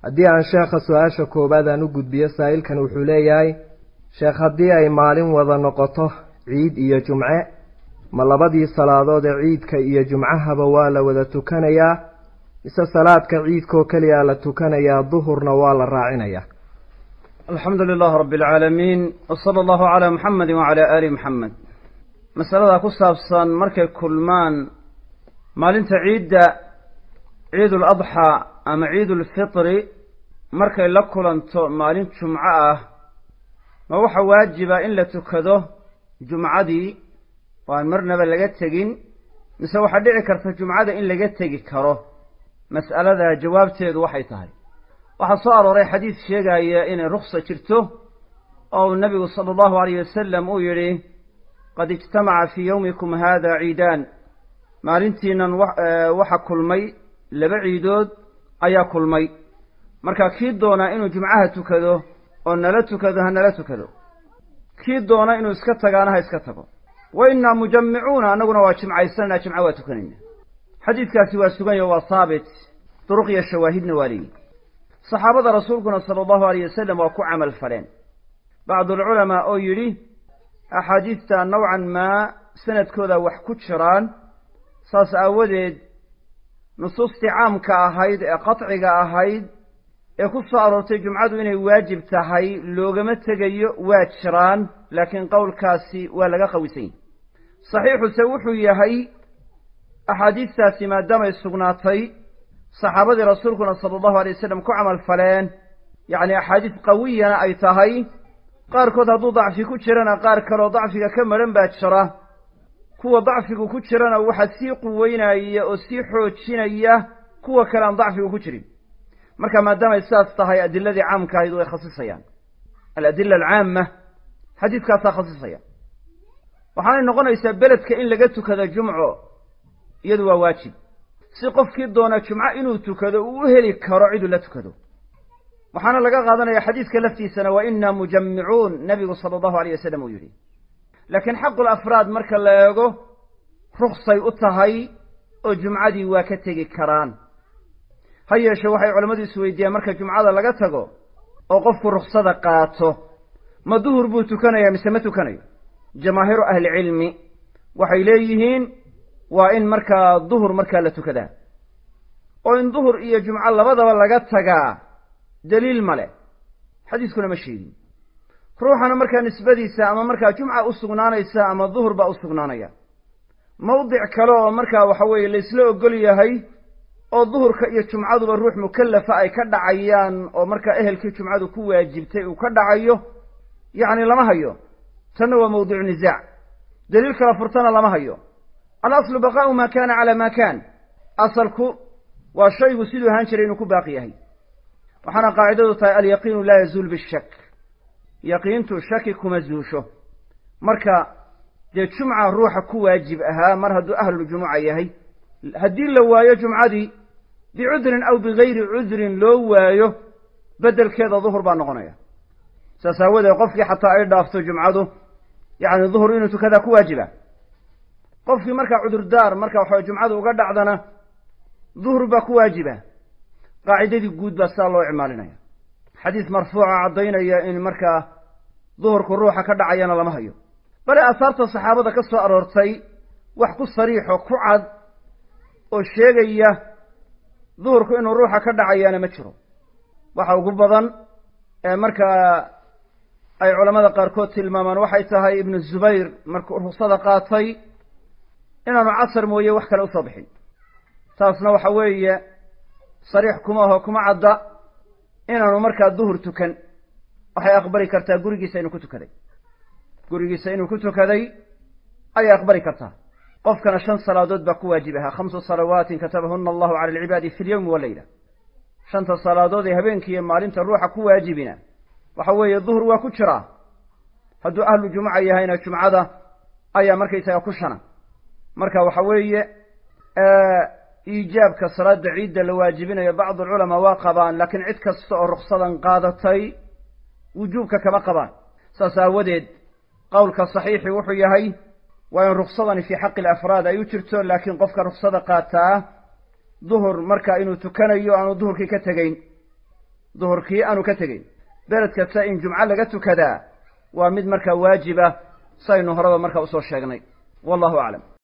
haddii aan sheekha su-aasha koowaad aan u gudbiyo saa'ilkan wuxuu leeyahay sheekh haddii ay maalin wada noqoto ciid iyo jumce ma labadii salaadood ee ciidka iyo jumcahaba waa la wada tukanayaa mise salaadka ciidkoo keliyaa la tukanayaa duhurna waa la raacinayaa alxamdu lilah rabi alcaalamiin wsala allahu calaa muxamedi wacala aali muxamed masalada ku saabsan markay kulmaan maalinta ciidda ciidul adxaa ama ciidulfitri markay la kulanto maalin jumco ah ma waxa waajiba in la tukado jumcadii oo aan marnaba laga tegin mise waxaa dhici karta jumcada in laga tegi karo mas'alada jawaabteedu waxay tahay waxaa soo arooray xadiid sheegaya inay ruksa jirto oo uu nabigu sala allahu alayh wasalam uu yidhi qad ijtamaca fii yowmikum hada ciidaan maalintiinan waxa kulmay laba ciidood ayaa kulmay marka kii doonaa inuu jumcaha tukado oo nala tukado ha nala tukado kii doona inuu iska tagaana ha iska tago wa innaa mujammicuuna annaguna waa jimcaysananaa jimco waa tukanayna xadiidkaasi waa suganya waa haabit duruq iyo shawaahidna waa leeyihi saxaabada rasuulkuna sala allahu alayh wasalam waa ku camal faleen bacdulculamaa oo yidhi axaadiidta nowcan maa sanadkooda wax ku jiraan saas aawadeed nusuustii caamka ahayd ee qadciga ahayd ee ku soo aroortay jumcadu inay waajib tahay loogama tegayo waa jiraan laakiin qowlkaasi waa laga qawisan yahy saxiixuse wuxuu yahay axaadiistaasi maadaamay sugnaatay saxaabadii rasuulkuna sala allahu alay wasalam ku camal faleen yacni axaadiis qawiyana ay tahay qaarkood hadduu dacfi ku jirana qaar kaleoo dacfiga ka maran baa jira kuwa dacfigu ku jirana waxaa sii quweynaya oo sii xoojinaya kuwa kale aan dacfigu ku jirin marka maadaamay sidaas tahay adiladii caamka ahayd way khasisayaan aladila alcaama xadiidkaasaa khasisaya waxaanay noqonaysaa beledka in laga tukado jumco iyadu waa waajib si qofkii doona jumco inuu tukado uu u heli karo ciduu la tukado waxaana laga qaadanaya xadiidka laftiisana wa inaa mujammicuun nabigu sala allahu alayh wasalam uu yidhi laakiin xaqul afraad marka la eego ruksay u tahay oo jumcadii waa ka tegi karaan ha yeeshe waxay culammadu isweydiiyaan marka jumcada laga tago oo qofku ruksada qaato ma duhur buu tukanayaa mise ma tukanayo jamaahiiru ahlicilmi waxay leeyihiin waa in markaa duhur markaa la tukadaa oo in duhur iyo jumco labadaba laga tagaa daliil ma leh xadiiskuna ma sheegin ruuxana markaa nisbadiisa ama markaa jumca u sugnaanaysa ama duhur baa u sugnaanaya mawdic kale oo markaa waxa weeye laysla ogol yahay oo duhurka iyo jumcaduba ruux mukallafa ay ka dhacayaan oo markaa ehelkii jumcadu ku waajibtay uu ka dhacayo yacni lama hayo tanna waa mawdicu nisaac daliil kala furtana lama hayo alaslu baqaau ma kana cala ma kan asalku waa shaygu siduu ahaan jiray inuu ku baaqi yahay waxaana qaacidadu tahay alyaqiinu laa yazuul bishak yaqiintu shaki kuma zuusho marka dee jumca ruuxa ku waajib ahaa mar hadduu ahlujumuca yahay haddii la waayo jumcadii bicudrin aw bigayri cudrin loo waayo beddelkeeda duhur baa noqonaya saas aawadeed qofkii xataa ay dhaafto jumcadu yacni duhur inuu tukadaa ku waajiba qofkii markaa cudurdaar marka waxa jumcadu uga dhacdana duhur baa ku waajiba qaacidadii guud baa sidaa loo icmaalinaya xadiis marfuuca caddaynaya in markaa duhurku ruuxa ka dhacayana lama hayo bale aasaarta saxaabada ka soo aroortay wax ku sariixo ku cad oo sheegaya duhurku inuu ruuxa ka dhacayaana ma jiro waxa ugu badan ee markaa ay culamada qaarkood tilmaamaan waxay tahay ibnu zubayr markuu ruksada qaatay inaanu casar mooye wax kale usoo bixin taasna waxa weeye sariix kuma aho kuma cadda inaanu markaa duhur tukan waxay aqbali kartaa gurigiisa inuu ku tukaday gurigiisa inuu ku tukaday ayay aqbali kartaa qofkana shan salaadood baa ku waajib ahaa khamsu salawaatin katabahuna allahu cala alcibaadi fi lyowmi waleyla shanta salaadood ee habeenkiiyo maalinta ruuxa ku waajibina waxa weeye duhur waa ku jiraa hadduu ahlu jumuca yahayna jumcada ayaa markaysaga ku shana marka waxa weeye iijaabka salaada ciidda la waajibinayo bacdu alculamaa waa qabaan laakiin cid kasta oo ruksadan qaadatay wujuubka kama qabaan saas aawadeed qowlka saxiixi wuxuu yahay waa in ruksadani fii xaqi alafraad ay u jirto laakiin qofka ruksada qaataa duhur marka inuu tukanayo aanu duhurkii ka tegeyn duhurkii aanu ka tegeyn beled kasta in jumco laga tukadaa waa mid markaa waajiba saynu horeba markaa usoo sheegnay wallahu aclam